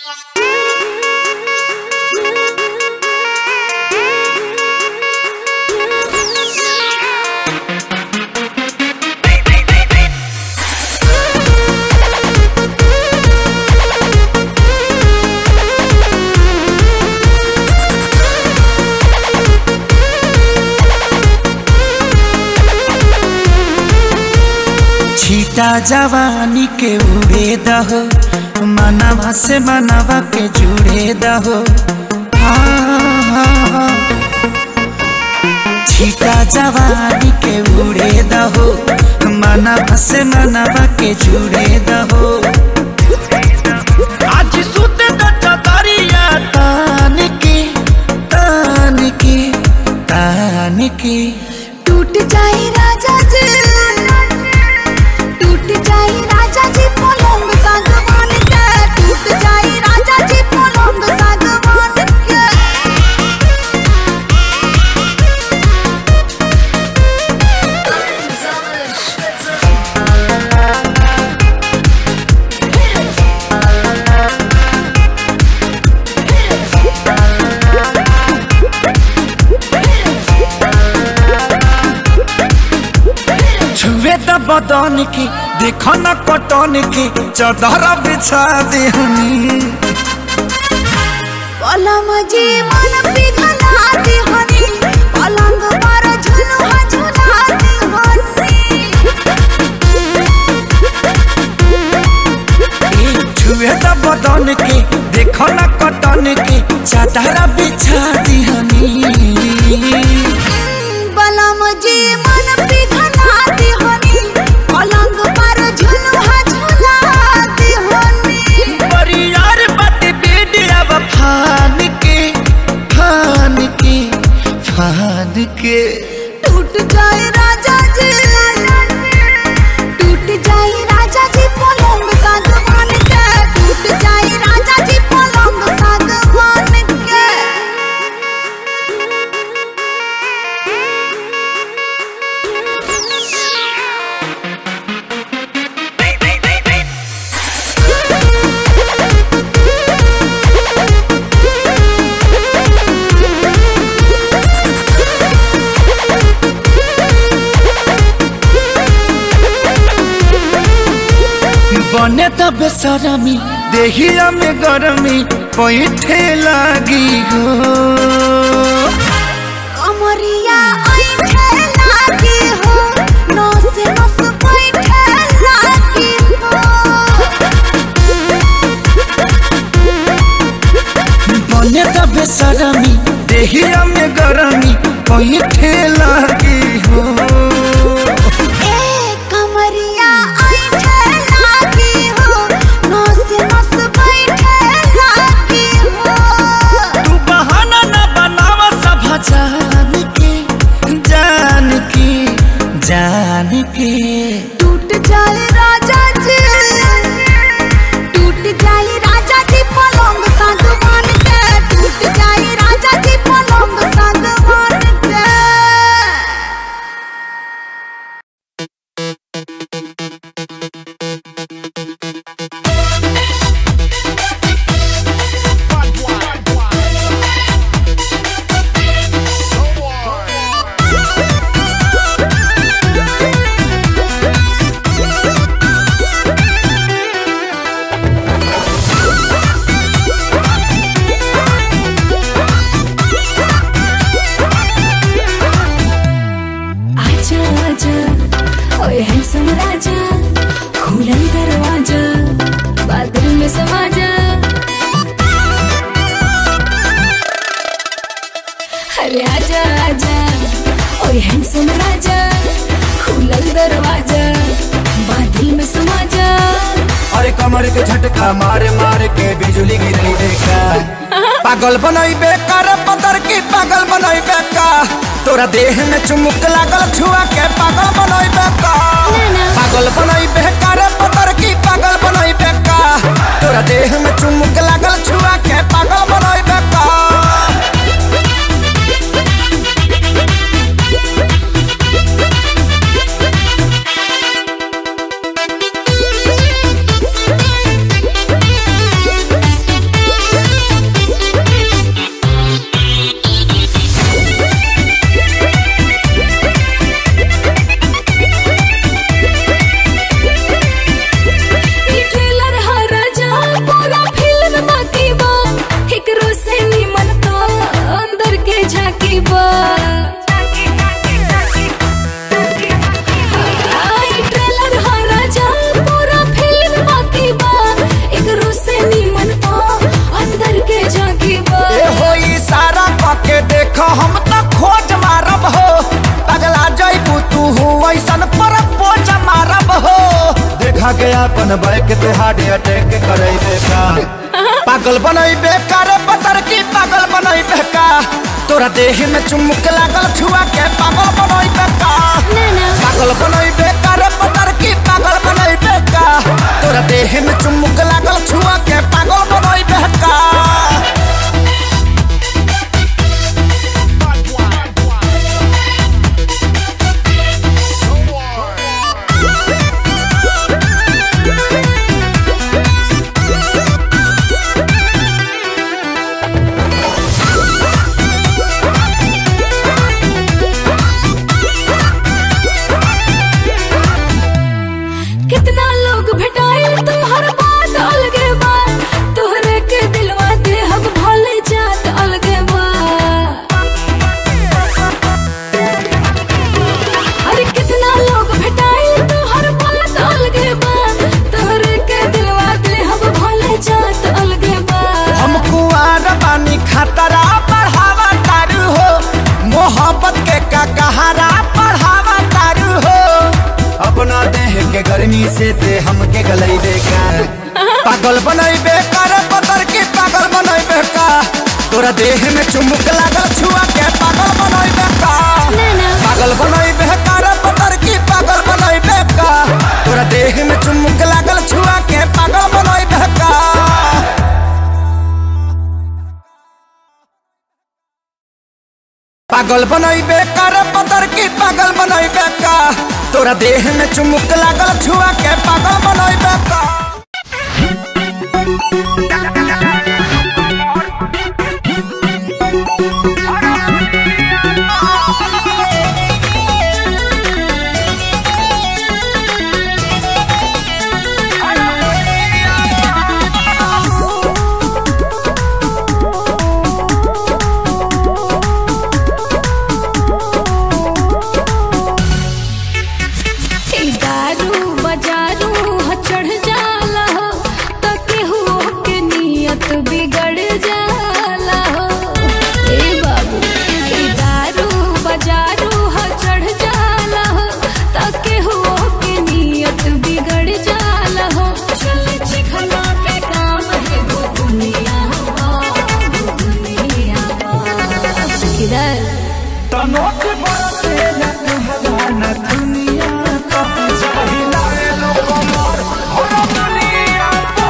छीटा जवानी के उड़े दहो मनवा से मनवा के जुड़े दहो हाँ। छीटा जवानी के उड़े दहो मनवा से मनवा के जुड़े दहो आज सुते द चतरिया तान के तान के तान के टूट जाए राजा जी टूट जाए राजा जी पलंग सागवान के टूट जाए राजा जी पलंग सागवान के छुए त बदन के देख न कटन के चदर बिछा देहनी पलम जी मन पिघला दे हनी पलंग पर झुलुआ झुला दे हनी छुए त बदन के देख न कटन के चदर बिछा देहनी पलम जी मन पिघला दे हनी पलंग पर झुलुआ झुला दे हनी परियार बट बेडिया फान के फान के फान के टूट जाए राजा जी टूट जाए राजा जी पलंग सागवान के टूट जाए राजा जी पलंग सागवान के बने त बेसरमी देहिया में गरमी पैठे लागी हो कमरिया ऐठे लागी हो नस नस बैठे लागी हो बने त बेसरमी देहिया में गरमी पैठे लागी हो ए कमरिया ऐठे लागी हो नस नस बैठे लागी हो तू बहाना न बनावा सब जान के जान के जान के टूट जाए राजा जी टूट जाए राजा जी पलंग सागवान के टूट जाए राजा जी पलंग सागवान के आजा आजा ओए हैंडसम राजा खुलन दरवाजा बादल में समा जा अरे आजा आजा ओए हैंडसम राजा खुलन दरवाजा बादल में समा जा अरे कमर के झटका मारे मारे के बिजली गिरई देखा पागल बनई बेकार पतर की पागल बनई बेका तोरा देह में चुमुक लागल छुआ के पागल बनई बेका पागल बनई बेकार पतर की पागल बनई बेका तोरा देह में चुमुक लागल छुआ के पागल बनई बेका टूट सडन बैक ते हार्ट अटैक करैबे का पागल बनैबे का रे पतर की पागल बनैबे का तोरा देह में चुमुक लागल छुआ के पागल बनैबे का ना ना पागल बनैबे का रे पतर की पागल बनैबे का तोरा देह में चुमुक लागल छुआ के पागल बनैबे का कितना लोग भेटाइल तोहर बात अलगे बा तोहरे के दिलवा दे हम भले जात अलगे बा अरे कितना लोग भेटाइल तोहर बात अलगे बा तोहरे के दिलवा दे हम भले जात अलगे बा हम कुआर बानी खतरा बढ़ावा तारू हो मोहब्बत के का कहारा बढ़ावा तारू हो अपना देह के गर्मी से दे हमके गलैबे का पागल बनैबे कर पतर के पागल बनैबे का तोरा देह में चुमुक लागल छुआ के पागल बनैबे का ना ना पागल बनैबे कर पतर की पागल बनैबे का तोरा देह में चुमुक लागल छुआ के पागल बनैबे का पागल बनैबे कर पतर की पागल बनैबे का तोरा देह में चुमुक लागल छुआ के पागल बनैबे का ई दारू बजारू ह चढ़ जाला हो त केहू के नियत बिगड़ जाला हो ए बाबू ई दारू बजारू ह चढ़ जाला हो त केहू के नियत बिगड़ जाला हो चल चिखना के काम है घुघुनिया हो घुघुनिया हो किधर तनोट बरसे न कहला न दुनिया का जब हिलाए लो कमर हो दुनिया का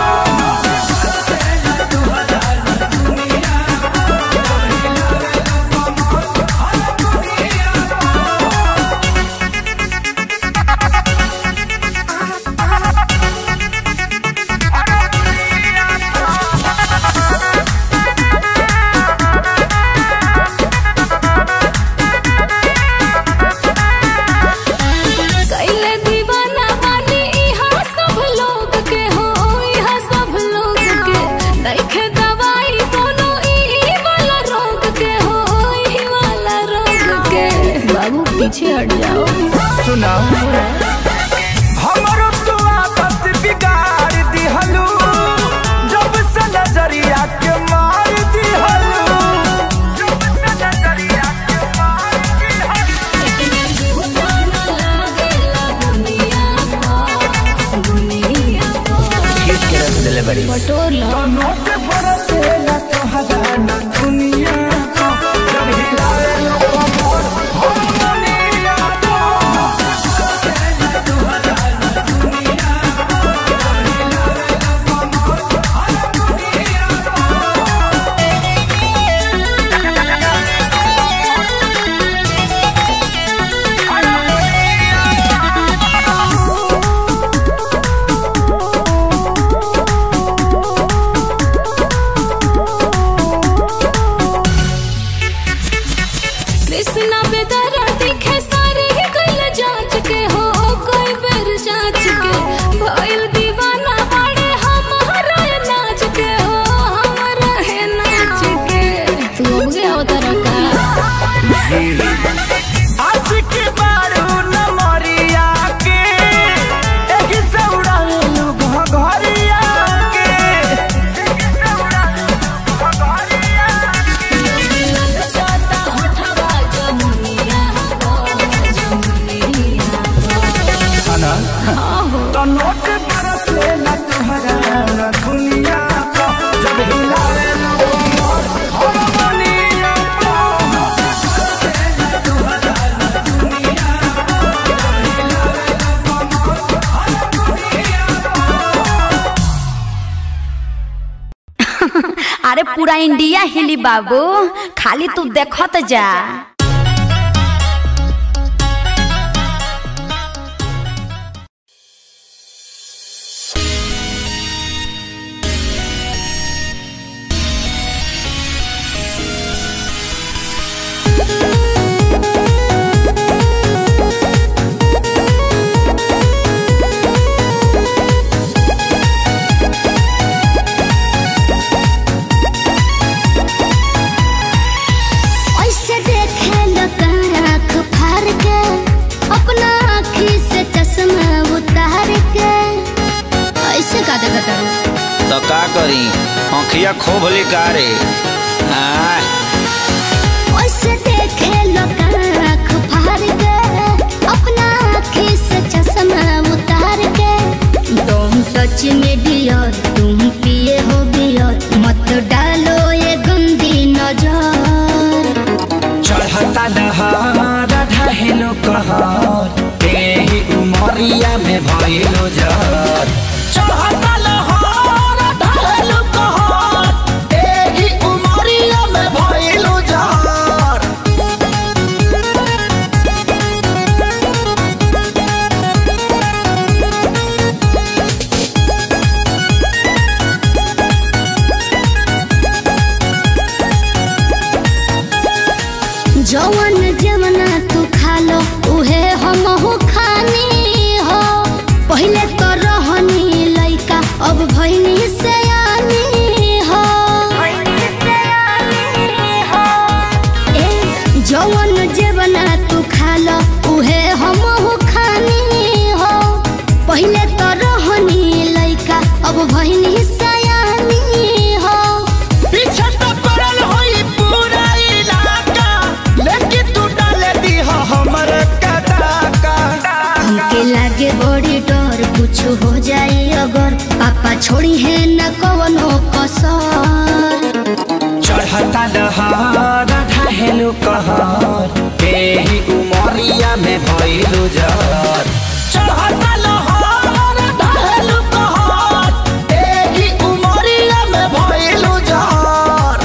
कैले दीवाना बानी इहाँ सब लोग के हो इहाँ सब लोग के नइखे दवाई कोनो ई वाला रोग के हो ई वाला रोग के बाबू पीछे हट जाओ सुनाओ हमरो तो आदत बिगाड़ दिहलू जब से नजरिया के मार दिहलू जब से नजरिया के मार दिहलू बटोर लो नोट बरसे न कहला न दुनिया का जब हिलाए लो कमर हो दुनिया का अरे पूरा इंडिया हिली बाबू खाली तू देखत जा ऐसे देखे लोग आँख फाड़ के अपना आँखी से चश्मा उतार के ऐसे का देखत तारू तो का करी आँखिया खोभली का रे आय ऐसे देखे लोग आँख फाड़ के अपना आँखी से चश्मा उतार के तुम टच में डियर तुम पिए हो बियर मत डालो ये गंदी नजर चढ़ता लहर ढहेलो कहर तेही उमरिया में भइलो जर चढ़ता लहर ढहेलो कहर तेही उमरिया में भइलो जर जवन जवना तू खा लो उहे हमहू खानी हो पहिले तो रहनी लइका अब भइनी से हो ए, जवन जवना तू खा लो उहे हमहू खानी हो पहिले तो रहनी लइका अब भइनी से हो पीछे तो पड़ल होई पूरा इलाका लेकिन तू डाले दी हो हमर कदाका हमके लागे बड़ी डर कुछ हो जाए अगर पापा छोड़ी है न कवनो कसर चढ़ता लहर ढहेलो कहर तेही उमरिया में भइलो जर चढ़ता लहर ढहेलो कहर तेही उमरिया में भइलो जर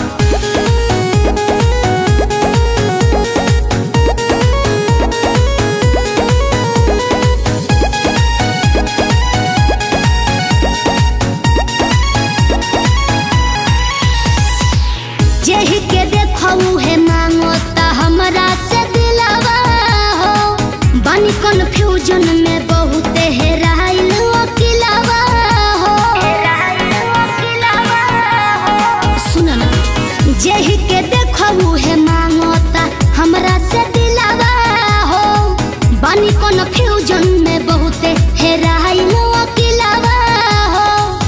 जेहि के देखऊ है मांगो ता हमरा से दिलवा हो बनी कंफ्यूजन में बहुत हेराइल अकिलवा हो सुन ना जेहि के देखऊ है मांगो ता हमरा से दिलवा हो बनी कंफ्यूजन में बहुत हेराइल अकिलवा हो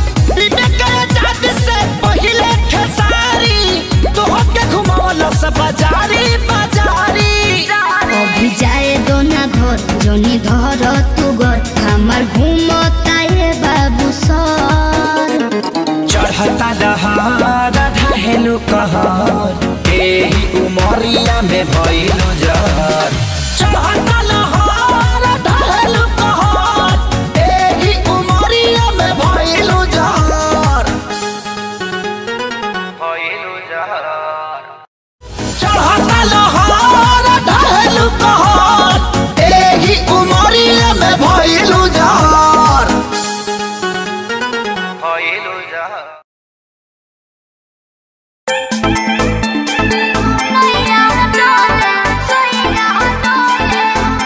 बाजारी बाजारी अभी जाए दो ना घर जोनी धर तू घर हमार घूमता ये बाबू सर चढ़ता लहर ढहेलो कहर तेही उमरिया में भइलो जर चढ़ता लहर ढहेलो कहर तेही उमरिया में भइलो जर भइलो जर चढ़ता लहर ढहेलो कहर तेही उमरिया में भइलो जर भइलो जर नैया डोले सैया डोले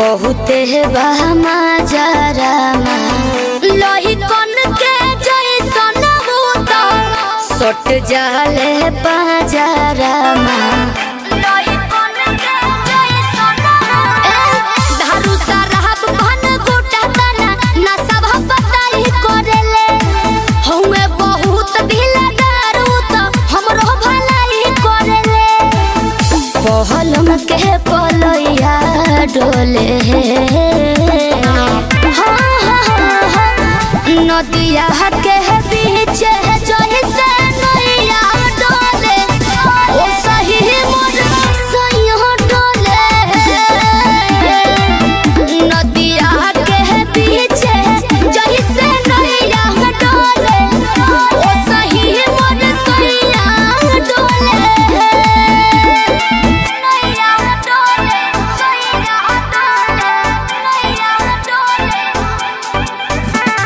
बहुते बहमा जरामा लोही कन के जैसन भूत सट जाले बाजारामा लोही कन के जैसन धारू साराब भन गोटा तना ना सब बताई करेले हउए बहुत ढीला दारू त हमरो भलाई करेले पहलम के पलैया डोले हाँ, हाँ, हाँ, नदिया के बीच जही से नैया डोले ओ सही मोर सैया डोले नदिया के बीच जही से नैया डोले ओ सही मोर सैया डोले नैया डोले सैया डोले नैया डोले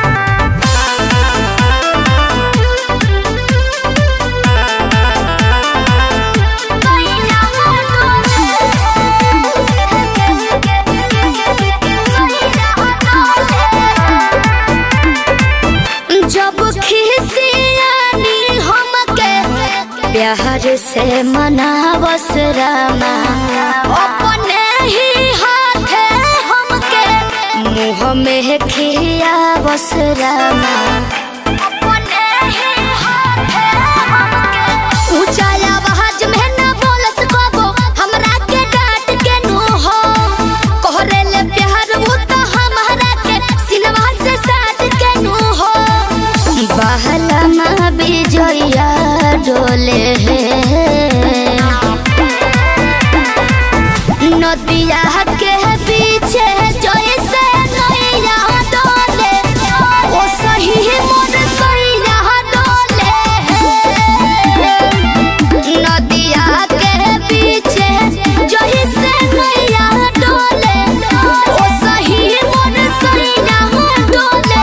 जब खिसियानी हमके प्यार से मनावस रामा अपने ही हाथे हमके मुँह में खियावस रामा अपने ही हाथे हमके ऊंचा आवाज में न बोलस कबो हमरा के डांट के नु हो कोहरे ले प्यार वो तो हमारा के सिनवा से साथ के नु हो बहला माँ बिजया डोले नदिया के पीछे जैसे नैया डोले ओ सही मोर सैया डोले नदिया के पीछे जही से नैया डोले ओ सही मोर सैया डोले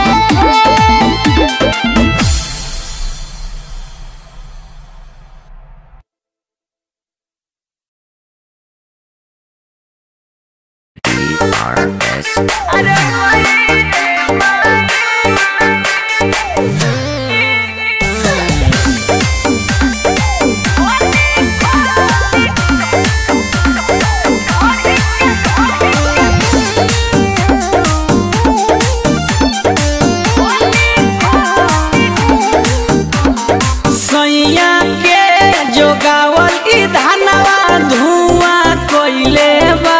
सैया के जोगावल ई धनवा धुआं कोइले बा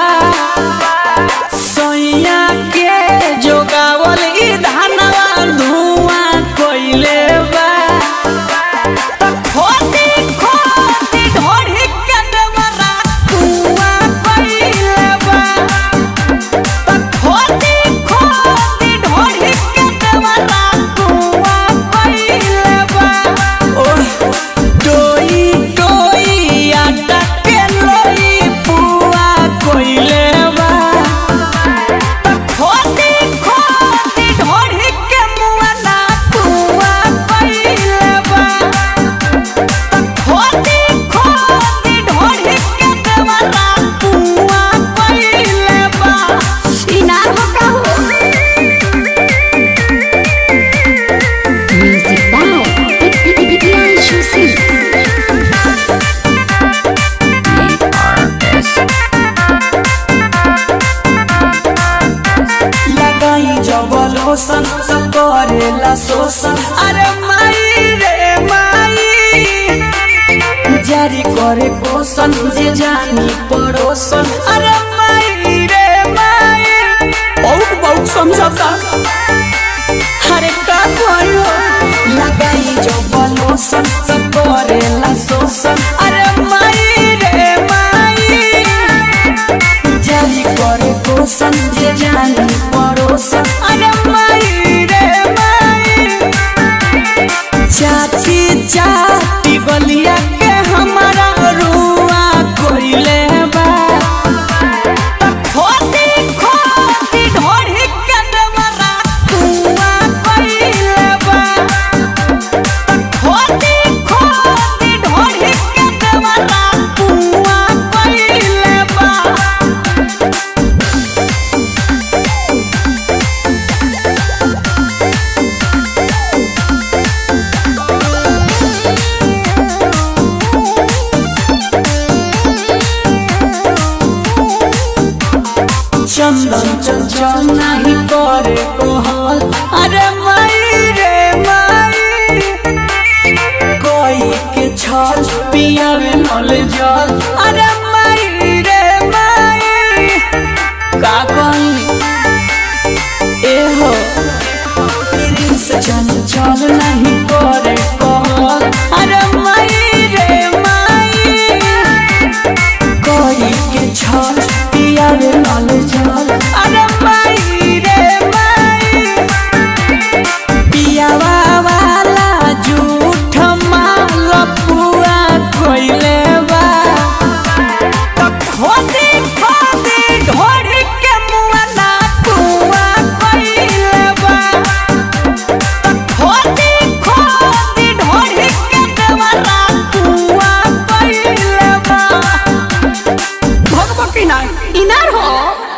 सैया के जोगावल ई धनवा धुआं कोइले बा त खोटी खोटी ढोढ़ी के देवरा धुआं कोइले बा त खोटी खोटी ढोढ़ी के देवरा धुआं कोइले बा ओह डोई डोई आटा के लोई पुआ कोइले बा त खोटी खोटी ढोढ़ी के मुआ ना पुआ कोइले बा त खोटी खोटी ढोढ़ी के देवरा पुआ कोइले बा इनार हो का हो म्यूजिक बाय प्रियांशु सिंह लगाई जब लोशन सब करेला शोषण अरे माई रे माई जारी करे कोशन जे जानी पड़ोसन अरे माई रे माई बहुत बहुत समझौता अरे का कहियो लगाई जब लोशन सब करेला शोषण अरे माई रे माई जारी करे कोसन जे जानी पड़ोसन अरे माई रे माई चाची चाची बलिया के हमारा रुआ कोइले बा त खोटी खोटी ढोढ़ी के देवरा कुआ कोइले बा त खोटी खोटी ढोढ़ी के देवरा कुआ कोइले बा चंदन चंचल नहीं करे कोहल अरे माई रे माई कोई के छल पियावे नल जल अरे माई रे माई का कही ए हो से चंचल नहीं करे कोहल अरे माई रे माई कोई के छल पियावे नल जल अरे माई रे माई पियावा वाला झूठ माल पुआ कोइले बा त खोदी खोदी ढोर के मुआ ना पुआ कोइले बा त खोदी खोदी ढोर के मुआ ना पुआ कोइले बा भगवती ना इनार हो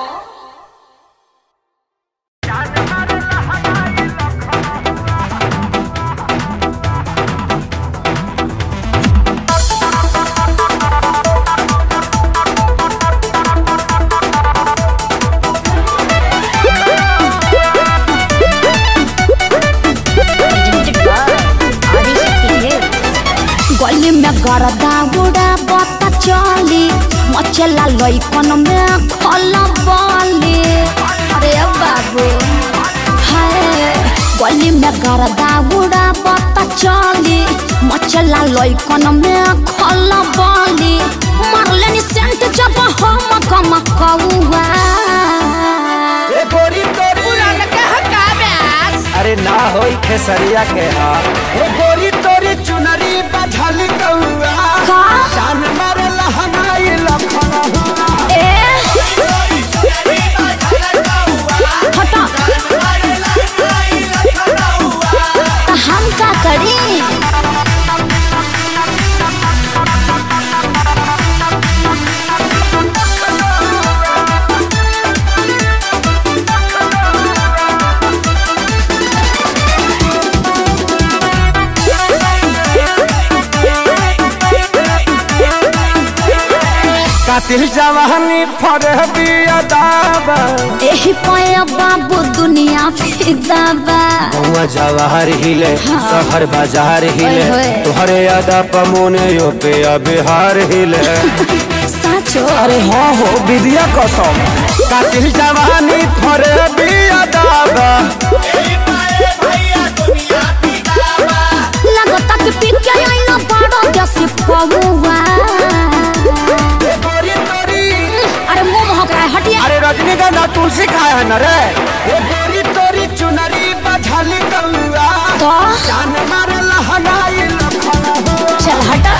गली में गरदा बुढ़ा बता चली मचला लइकन में खला बली अरे बाबू हाय गली में गरदा बुढ़ा बता चली मचला लइकन में खला बली मारले नि सेंट जब हम कम कौआ ए गोरी तोरी अरे ना होई खेसरिया के हा ए गोरी तोरी चुनरी बझल कौआ का जान मारे लहनाई लखन हुआ ए हटा त हम का करी कातिल जवानी फरे बिया दाबा एही पया बाबू दुनिया फिदा बा गौवा जवाहर हिले शहर बाजार हिले ओए होए। तुहरे यादा पमोने यो पे बिहार हिले साचो अरे हाँ हो विद्या कसम कातिल जवानी फरे बिया दाबा लगता कि पी के आइना बड़ा जैसे पौवा ए गोरी तोरी अरे मुंह महक रहा है हटिए अरे रजनीगंधा तुलसी खाए है न रे ए गोरी तोरी चुनरी बझल कौआ तो जान मारे लहनाई लखन हुआ चल हटा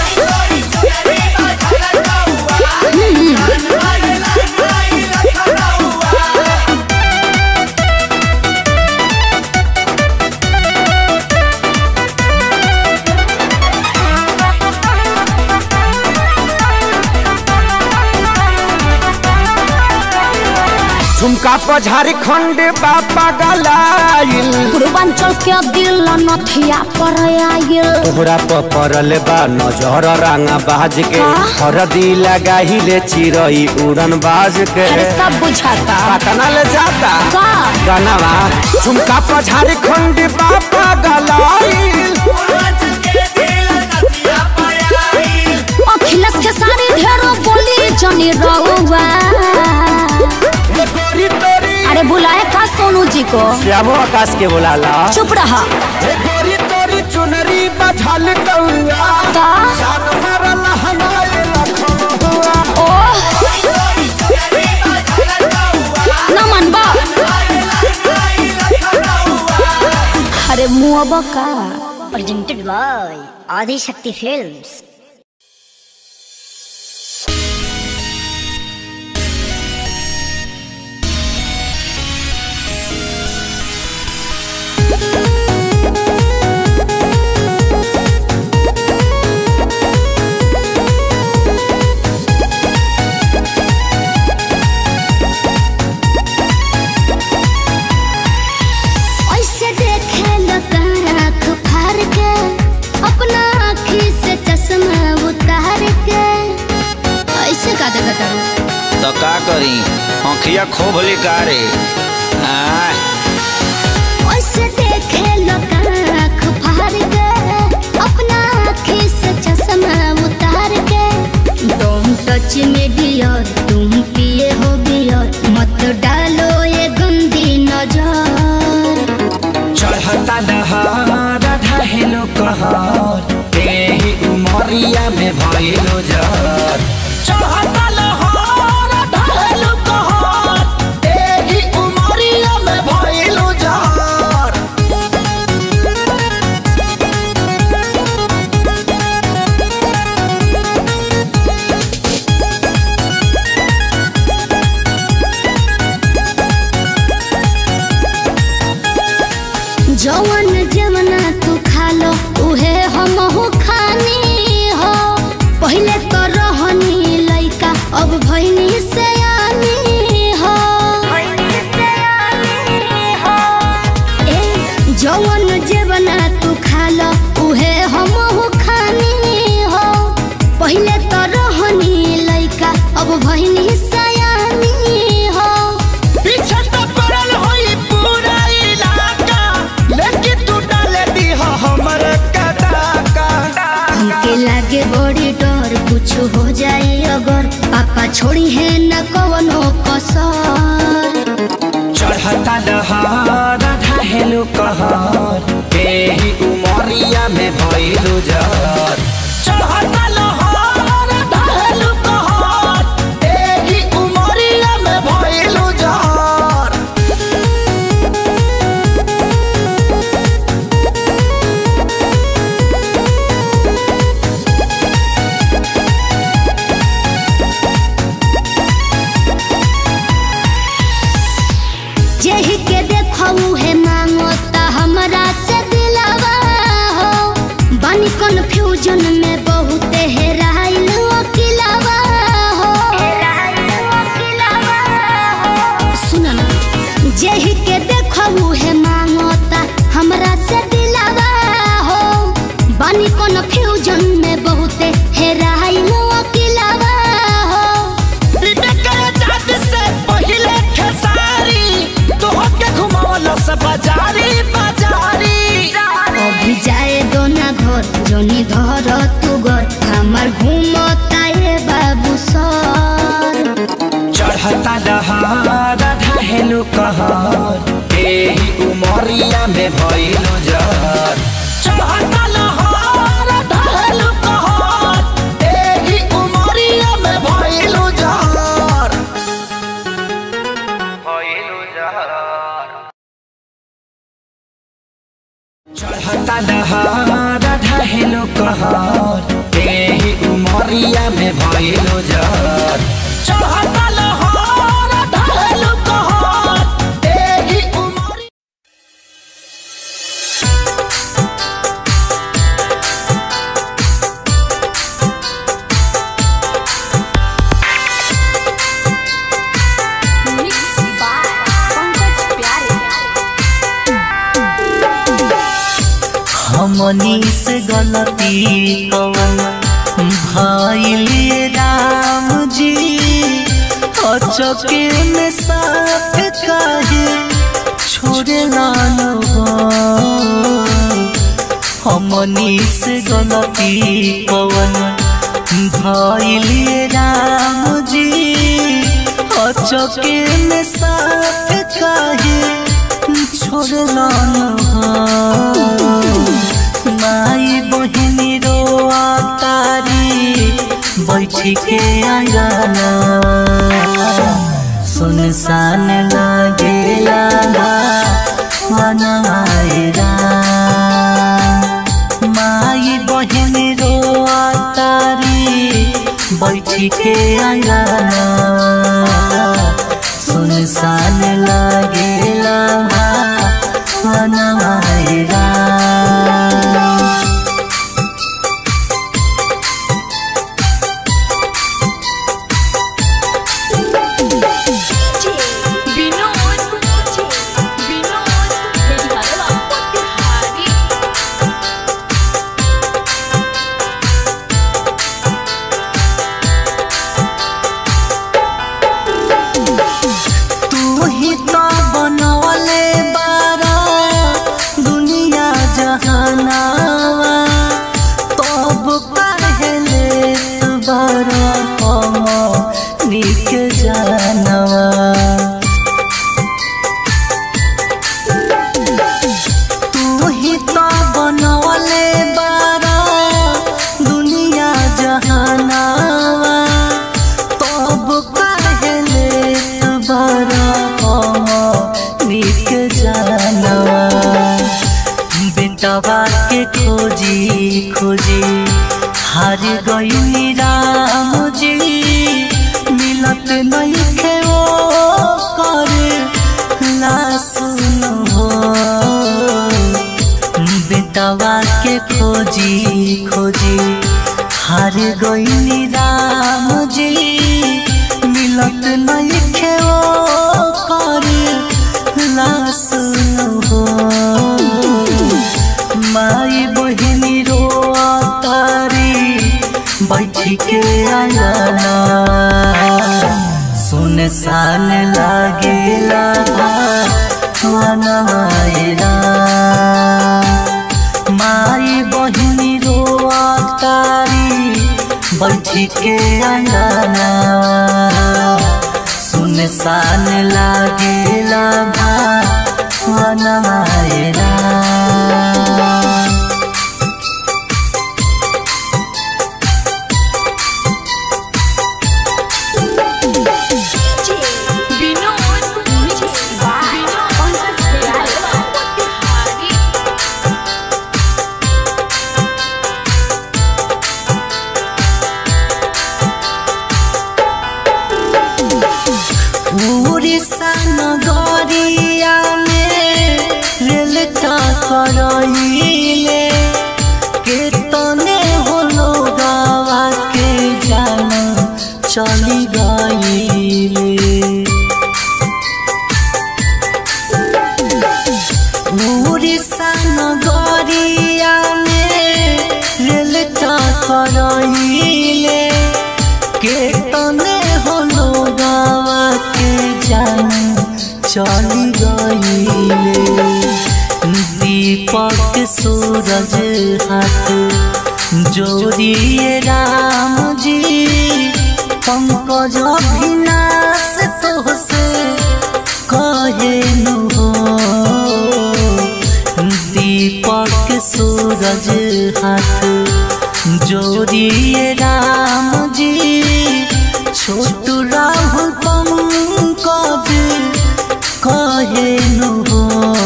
झुमका पर झारखंड बापा गलाइल पूर्वांचल के दिल नथिया पर आयल तोहरा पर पड़ल बा नजर रांगा बाज के हाँ? हरदी लगाहिले चिरई उड़न बाज के अरे सब बुझाता पटना ले जाता का गनवा झुमका पर झारखंड बापा गलाइल अखिलेश के सारी ढेरो बोली जनी रहुआ ए गोरी तोरी अरे बुलाए का सोनू जी को श्यामो आकाश के बुलाला चुप रहा ए गोरी तोरी चुनरी बझल कौआ का जान मारा लहनाई लखन हुआ ओ न मनबा अरे मुआबा का presented by Adi Shakti Films. ऐसे देखे लोग आँख फाड़ के अपना आँखी से चश्मा उतार के ऐसे का देखा तारू तो का करी आँखिया खोभली का रे आय ओसे देखे लोग आँख फाड़ के अपना आँखी से चश्मा उतार के तुम टच में डियर तुम पिए हो बियर मत डालो ये गंदी नजर चढ़ता नहार ढहेलो कहर तेही उमरिया में भइलो जर चढ़ता नहार ढहेलो कहर तेही उमरिया में भइलो जर जवन जवना तू खा लो उहे हम हो खानी हो पहले तो रहनी लइका अब भइनी से हो ए, जवन जवना तू खा लो उहे हम हो खानी हो पहले तो रहनी लइका अब भइनी से हो पीछे तो पड़ल होई पूरा इलाका लेकिन तू डाले दी हो हमर कदाका हमके लागे बड़ी डर कुछ हो जाए अगर पापा छोड़ी है न कवनो कसर चढ़ता नहार ढहेलो कहर तेही उमरिया में भइलो जर चढ़ता नहार ढहेलो कहर तेही उमरिया में भइलो जर जेही के देखऊ है मांगो ता हमरा से दिलवा हो बानी कंफ्यूजन में बहुत हेराइल अकेलावा हो सुन ना जेही के देखऊ है मांगो ता हमरा से दिलवा हो बानी कंफ्यूजन में बहुत हेराइल अकेलावा हो बाजारी बाजारी अभी जाए दो ना घर जोनी धर तू घर हमार घूमता ये बाबू सर चढ़ता नहार ढहेलो कहर तेही उमरिया में भइलो जर चढ़ता नहार ढहेलो कहर तेही उमरिया में भइलो जर भइलो जर चढ़ता नहार ढहेलो कहर तेही उमरिया में भइलो जर चढ़ता नहार ढहेलो कहर तेही उमरिया हमनी से गलती कवन भाई राम जी अचके में साथ काहे छोड़े लालो हमनी से गलती कवन भाई राम जी अचके में साथ काहे छोड़े लालो माई बहिनी रो तारी बैठी के आंगना सुनसान लागेला मनमायरा माई बहिनी रो तारी बैठी के आंगना सुनसान लागेला मनमायरा खोजी हार गई राम जी मिलत नहीं खे ओ कर लासुन हो बेटवा के खोजी खोजी हार गई राम जी मिलत नहीं खे ओ कर लासुन हो माई बहिनी रो तारी बैठी के आंगना सुन सान लागेला वनवायरा माई बहिनी रो तारी बैठी के आंगना सुन सान लागेला वनवायरा उड़ीसा नगरिया में रेल का करइले के तने होलो गावा के जाना चली गईले उड़ीसा नगरिया में रेल का करइले के तने होलो गावा के जान चली गईले दीपक सूरज हाथ जोड़िए राम जी पंकज अभिनाश तो से कहे हो दीपक सूरज हाथ जोड़िए राम जी छोटू राहुल पंकज कहे हो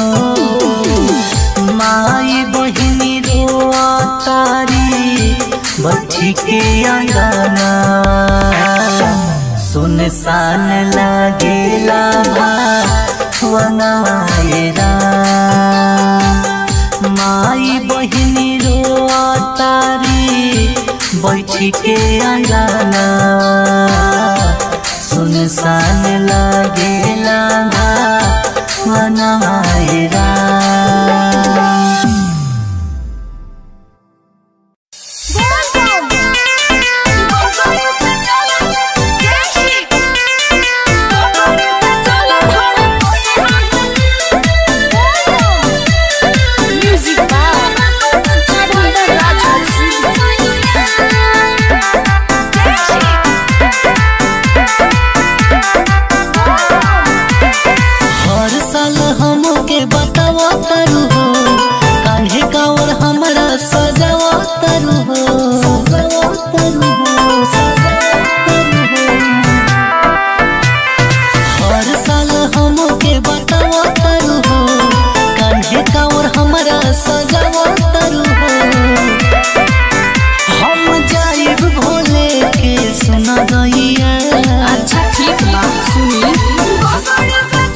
माई बहिनी रो तारी बैठी के अंगना सुन सान लागेला वनवायरा माई बहिनी रो तारी बैठी के अंगना सुन सान लागेला वनवायरा हर साल हमके बतावा तारू हो कान्हे कावर हमरा सजावा तारू हो सजावा तारू हो सजावा तारू हो हर साल हमके बतावा तारू हो कान्हे कावर हमरा सजावा तारू हो हम जाइब भोले के सुना गईया अच्छा ठीक बा सुनी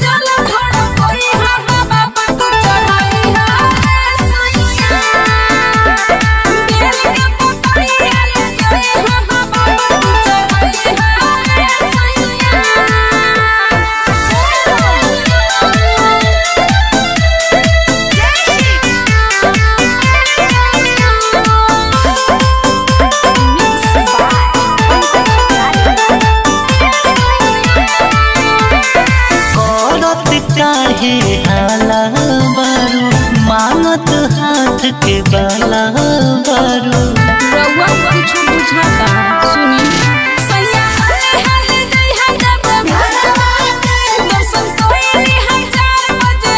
करत काहे हाला बारू मांगत हाथ के बाला बारू रउआ कुछ बुझाता सुनी सैया हले हले गई है जब दर्शन सोई है चार बजे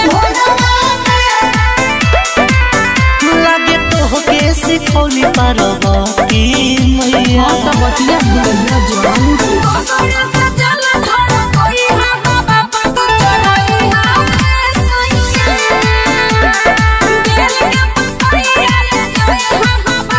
लागे तो के सिखौली पारब की मैया बतिया बुझिया जान Thank you.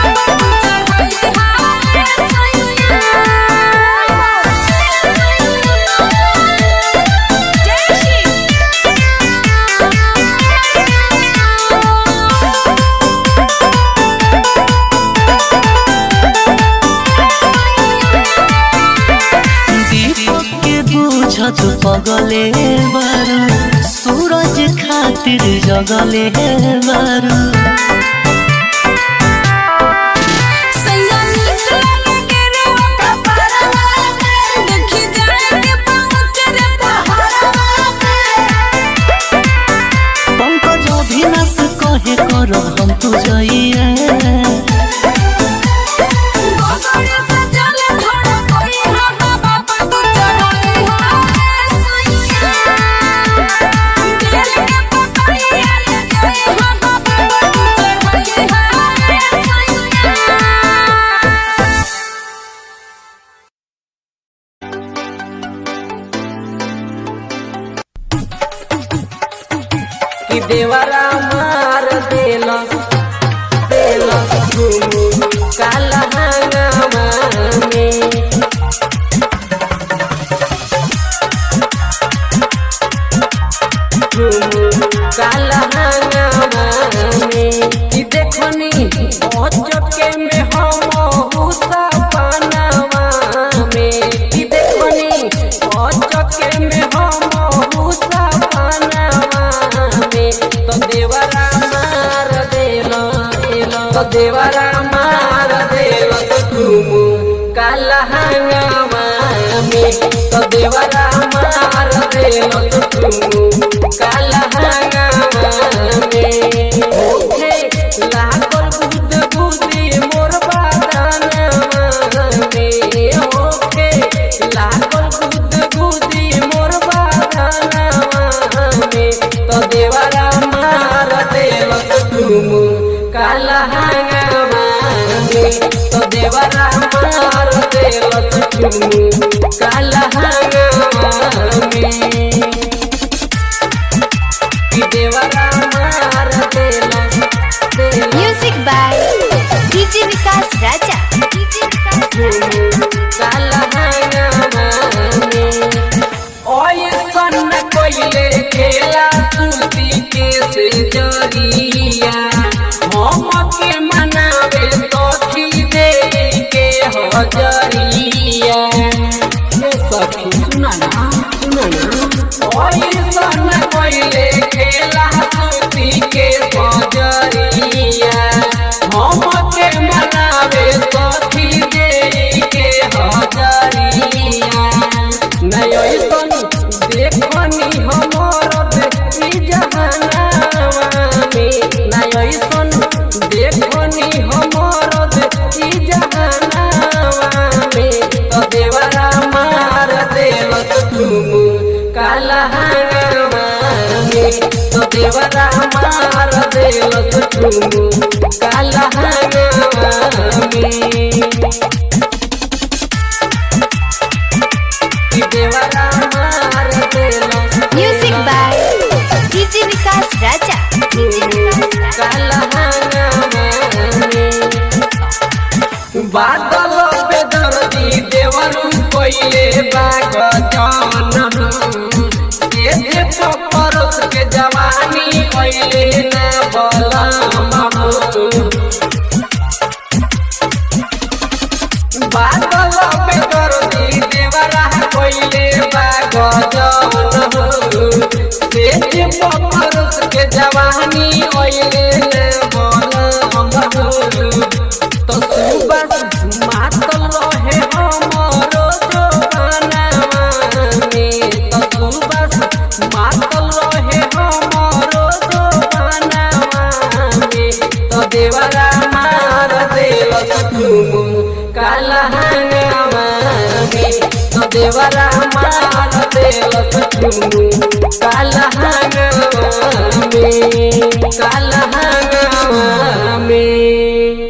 खातिर जगले बारू सैया नीक लगे के रे ओकरा पारवा में देखी जाए के पहुंच रे पहाड़वा में पंकज अभिनाश कहे करब हम तू जइए गोगरे से जल थोड़ा कोई हा बाबा तू चढ़ाई हा सैया दिल के पकड़िया ले जाए हा बाबा तू चढ़ाई हा सैया कि देवरा मार देला देला घुमु काला हंगामा में घुमु काला हंगामा में कि देखनी चके में हम हुसा पनावा में कि देखनी चके में हम हुसा पनावा में तो देवरा मार देला देला तो देवरा मार देला तो तुम काला हंगामा में तो देवरा मार देला तो तुम काला हंगामा में ओहे लागल बुद बुदी मोर बादानवा में ओहे लागल बुद बुदी मोर बादानवा में तो देवरा मार देल तुम काला हंगामा में तो देवरा मार देल तुम काला हंगामा में कि देवरा मार देला देला music by DJ Vikas Raja DJ Vikas काला हंगामा में ओए सन कोइले खेला तुलती के से जरिया हम के मनावे तो खी दे के हजरिया ए सखी सुना ना सुना ना ओए सन कोइले खेला तुलती के सजरिया हम के मनावे तो खी दे के हजरिया नयो सन देखनी हमर देखी जहानावा में नयो सन देखनी हमर देखी जहानावा में तो देवरा मार देल तुम काला हंगामा में तो देवरा मार देल तुम काला हंगामा में कि देवरा मार देला music by DJ Vikas Raja DJ Vikas Raja काला हंगामा में बादल पे दर्दी देवरू कोइले बाग जान के दे परस के जवानी कोइले ना बला बादल पे दर्दी देवरा कोइले बाग जान से दे परस के जवानी कोइले ना बला तो सुबह मातल रहे हमरो जवानावा में तो सुबह मातल रहे हमरो जवानावा में तो देवरा मार देल तुम काला हंगामा में तो देवरा मार देल तुम काला हंगामा में काला हंगामा में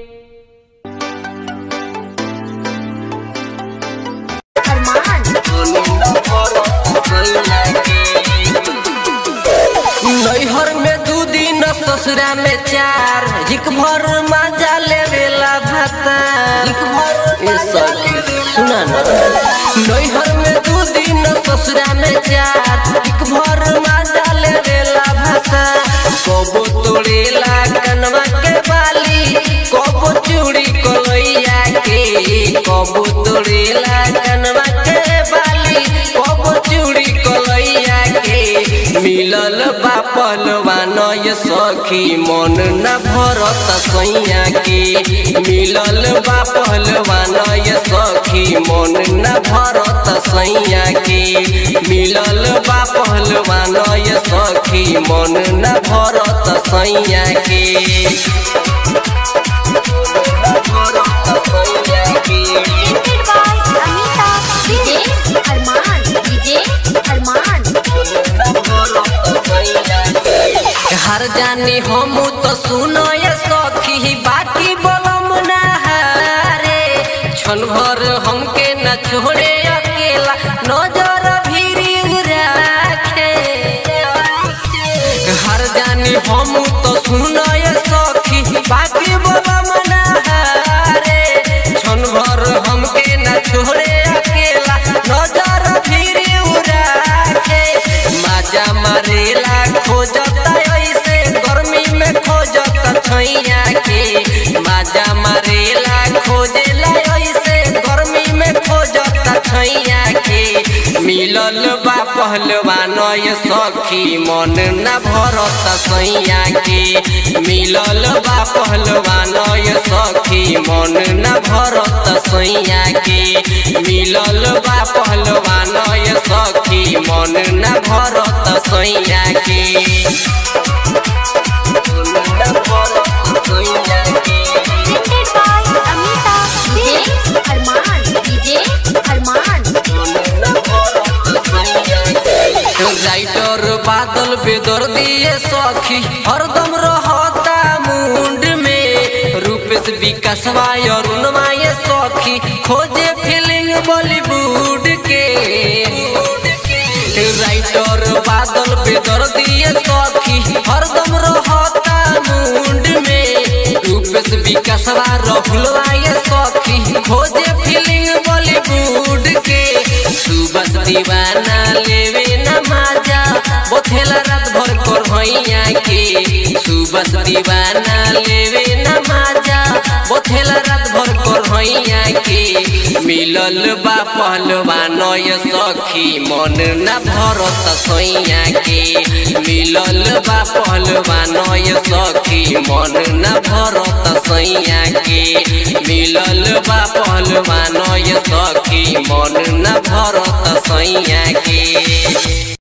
नैहर में दू दिन ससुरा में चार हिक भर मजा लेवेला भाता हिक भर ए सखी सुना ना नैहर में दू दिन ससुरा में चार हिक भर मजा लेवेला भाता कबो तोड़ेला कनवा के बाली कबो चूड़ी कलैया के कबो तोड़ेला कनवा के बाली कबो चूड़ी कलैया के मिल मिलल बा पहलवान ये सखी मन न भरत सैया के मिलल बा पहलवान ये सखी मन न भरत सैया के मिलल बा पहलवान ये सखी मन न भरत सैया के Presented by Anita DJ Arman DJ Arman हर जानी हम तो सुनो ये सखी बाकी बोलम ना रे क्षण भर हमके न छोड़े अकेला नजर भी राखे हर जानी हम तो सुनो ये सखी बाकी बोलम ना रे क्षण भर हमके न छोड़े अकेला नजर भी राखे माजा मारेला खोजता ऐसे गर्मी में खोजता छैया के माजा मारेला खोजेला ऐसे गर्मी में खोजता छैया के मिलल बा पहलवान ये सखी मन न भरत सैया के मिलल बा पहलवान ये सखी मन न भरत सैया के मिलल बा पहलवान ये सखी मन न भरत सैया के Presented by Anita DJ Arman DJ Arman writer Badal बेदर दिए सखी हरदम रहता मुंड में रूपेश विकासवा अरुणवा ये सखी खोजे फीलिंग बॉलीवुड के राइटर बादल बेदर दिए सखी हरदम रहता मुंड में रूपेश विकासवा रहुलवा ये सखी खोजे फीलिंग बॉलीवुड के सुबह दीवाना लेवे न माजा बोथेला रात भर कर भैया के सुबह दीवाना लेवे न माजा बोथेला रात भर कर भैया के मिलल बा पहलवान ये सखी मन न भरत सैया के मिलल बा पहलवान ये सखी मन न भरत सैया के मिलल बा पहलवान ये सखी मन न भरत सैया के